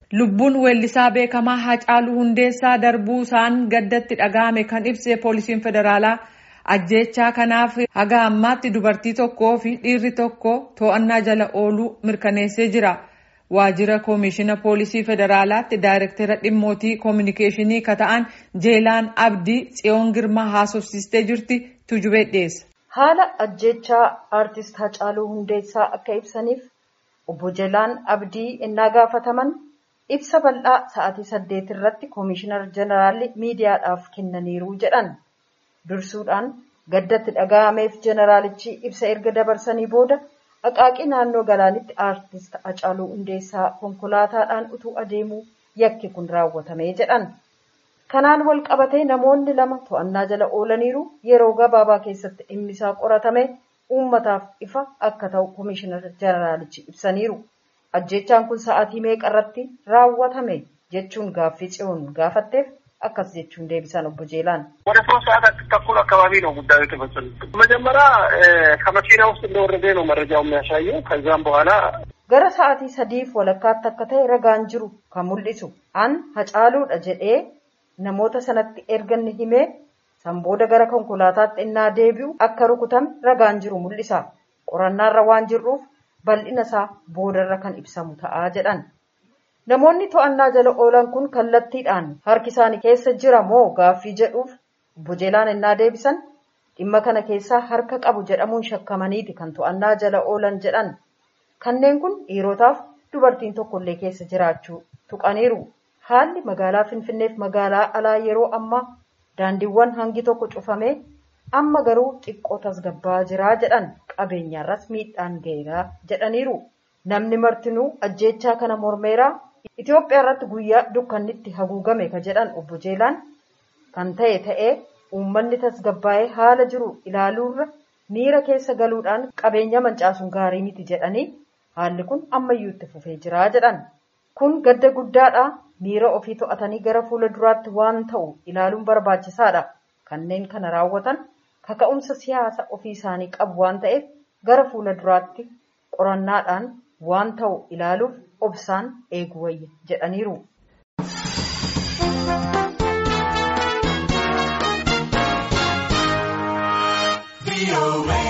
Lubbuun weellisaa beekamaa Hacaaluu Hundeessaa darbuu isaan gaddatti dhaga'ame kan ibse poolisiin federaalaa ajjeechaa kanaaf haga ammaatti dubartii tokkoo fi dhiirri tokko to'annaa jala ooluu mirkaneessee jira. Waajjira Koomishina Poolisii Federaalaatti Daayirektara Dhimmootii Koominikeeshinii ka ta'an Jeelaan Abdii Tsiyoon Girmaa haasofsiistee jirti tujubee dhiyeessa. Haala ajjeechaa aartist Hacaaluu Hundeessaa akka ibsaniif obbo Jeelaan Abdii innaa gaafataman ibsa bal'aa sa'aatii saddeet irratti Koomishinar Jeneraalli miidiyaadhaaf kennaniiru jedhan. Dursuudhaan gaddatti dhaga'ameef Jeneraalichi ibsa erga dabarsanii booda Aqaaqii naannoo galaanitti aartist Hacaaluu Hundeessaa konkolaataadhaan utuu adeemuu yakki kun raawwatamee jedhan. Kanaan wal qabatee namoonni lama to'annaa jala oolaniiru yeroo gabaabaa keessatti dhimmisaa qoratame uummataaf ifa akka ta'u Koomishinar Jeneraalichi ibsaniiru. Ajjeechaan kun sa'aatii meeqa irratti raawwatame jechuun gaaffii tsiyoon gaafatteef akkas jechuun deebisan obbo Jeelaan ወደ ሶስት ሰዓት ተኩል አካባቢ ነው ጉዳዩ የተፈጸመው። መጀመሪያ ከመኪና ውስጥ እንደወረደ ነው መረጃው የሚያሳየው። ከዛም በኋላ gara sa'aatii sadiif walakkaatti akka ta'e ragaan jiru kan mul'isu an hacaaluudha jedhee namoota sanatti erga inni himee san booda gara konkolaataatti innaa deebi'u akka rukutame ragaan jiru mul'isa. Qorannaarra waan jirruuf bal'ina isaa boodarra kan ibsamu ta'aa jedhan. Namoonni to'annaa jala oolan kun kallattiidhaan harki isaanii keessa jira moo gaaffii jedhuuf obbo Jeelaan innaa deebisan dhimma kana keessaa harka qabu jedhamuun shakkamaniiti kan to'annaa jala oolan jedhan. Kanneen kun dhiirotaaf dubartiin tokkollee keessa jiraachuu tuqaniiru. Haalli magaalaa Finfinneef magaalaa alaa yeroo ammaa daandiiwwan hangi tokko cufamee amma garuu xiqqoo tasgabbaa jiraa jedhan qabeenyaarras miidhaan ga'eeraa jedhaniiru. Namni martinuu ajjeechaa kana mormeeraa Itoophiyaa irratti guyyaa dukkannitti haguugame ka jedhan obbo Jeelaan kan ta'e ta'ee uummanni tasgabbaa'ee haala jiru ilaaluurra miira keessa galuudhaan qabeenya mancaasuun gaarii miti jedhanii haalli kun ammayyuu itti fufee jiraa jedhan. Kun gadda guddaadha. Miira ofii to'atanii gara fuula duraatti waan ta'u ilaaluun barbaachisaadha. Kanneen kana raawwatan kaka'umsa siyaasa ofii isaanii qabu waan ta'eef gara fuula duraatti qorannaadhaan waan ta'u ilaaluuf obsaan eeguu wayya jedhaniiru. Be away.